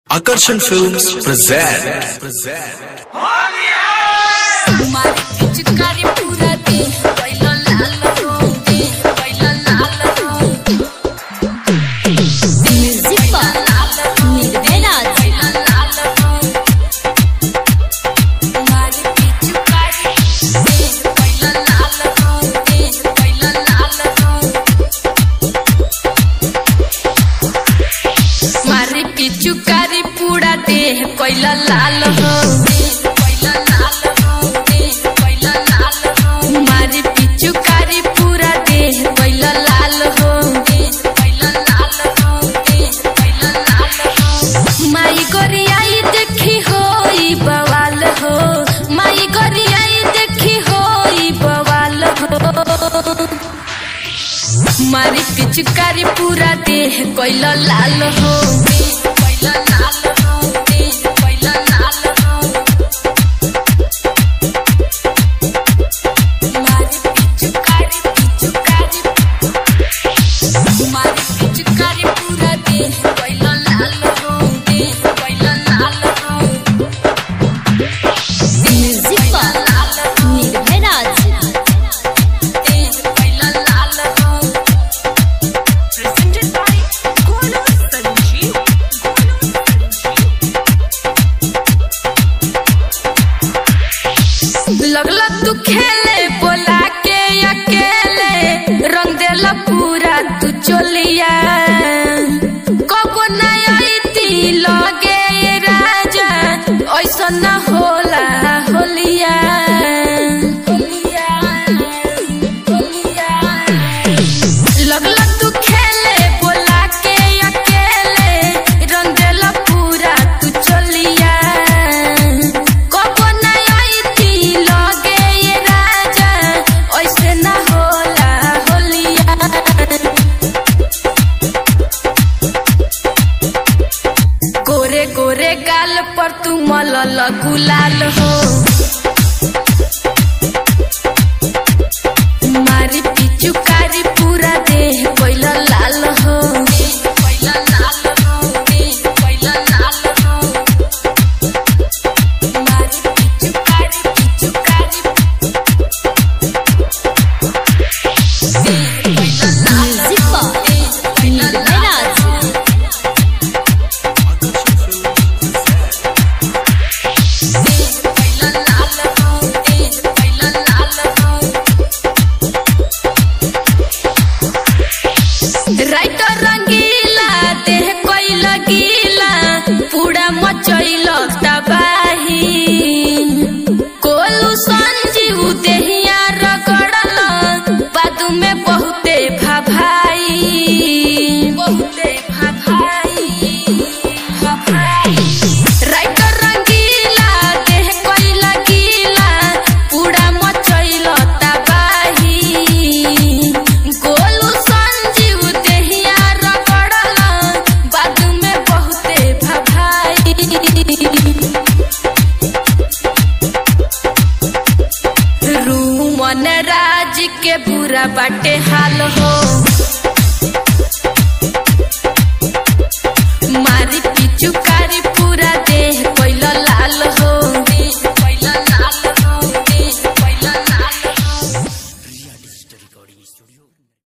Akarshan Films present. मारी पिचकारी पूरा दे पहिला लाल रंग दे पहिला लाल रंग म्यूजिक पर निर्भय पहिला लाल रंग मारी पिचकारी दे पहिला लाल रंग दे पहिला लाल रंग मारी पिचकारी पूरा दे पहिला लाल रंग दे पहिला लाल रंग दे पहिला लाल रंग मारी पिचकारी पूरा दे पहिला लाल हो दे पहिला लाल रंग दे पहिला लाल रंग माई गोरियाई देखी होई बवाल हो माई गोरियाई देखी होई बवाल हो मारी पिचकारी पूरा देह कोइला लाल हो कोइला लाल हो देह कोइला लाल हो मारी पिचकारी पिचकारी मारी पिचकारी पूरा देह कोइला लाल हो देह कोइला लाल हो म्यूजिक पर निर्भय राज देह कोइला लाल हो presented by Golu Sanjeev. Golu Sanjeev. लगला तू खेले बोला के अकेले रंग देला पूरा तू चोलिया कबो नहीं आईती लगे ये राजा ऐसा न होला होलिया होलिया होलिया लगला तू खेले बोला के अकेले रंग देला पूरा तू चलिया कबो नहीं आईती लगे ये राजा ऐसे ना होला होलिया गोरे गोरे गाल पर तू मलल गुलाल हो